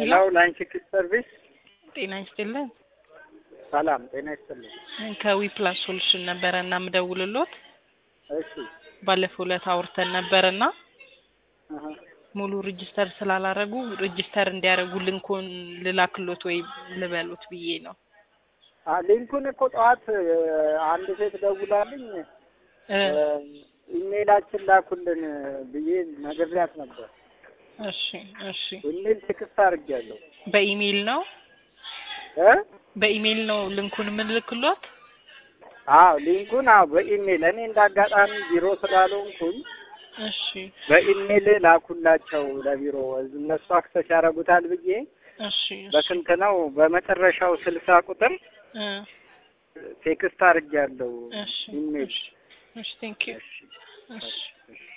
ሄሎ ላንቺ ኪድ ሰርቪስ ጤና ይስጥልን። ሰላም ጤና ይስጥልኝ። ከዊ ፕላስ ሶሉሽን ነበረ እና ምደውልሎት እሺ ባለፈው ዕለት አውርተን ነበርና አሀ። ሙሉ ሬጅስተር ስላላረጉ ሬጅስተር እንዲያደርጉ ልንኩን ልላክሎት ወይ ልበሉት ብዬ ነው። አ ሊንኩን እኮ ጠዋት እ፣ አንድ ሴት ደውላልኝ እ፣ እ፣ ኢሜይላችን ላኩልን ብዬ ነግሬያት ነበር። እሺ እሺ። ኢሜይል ቴክስት አድርጌያለሁ በኢሜይል ነው እ በኢሜይል ነው ልንኩን የምንልክሎት? አዎ ሊንኩን አዎ በኢሜይል እኔ እንዳጋጣሚ ቢሮ ስላልሆንኩኝ እሺ በኢሜይል ላኩላቸው ለቢሮ እነሱ አክሰስ ያደርጉታል ብዬ እሺ እሺ በስንት ነው በመጨረሻው ስልሳ ቁጥር እ፣ ቴክስት አድርጌያለሁ እሺ ኢሜይል እሺ እሺ ቴንክ ዩ እሺ እሺ እሺ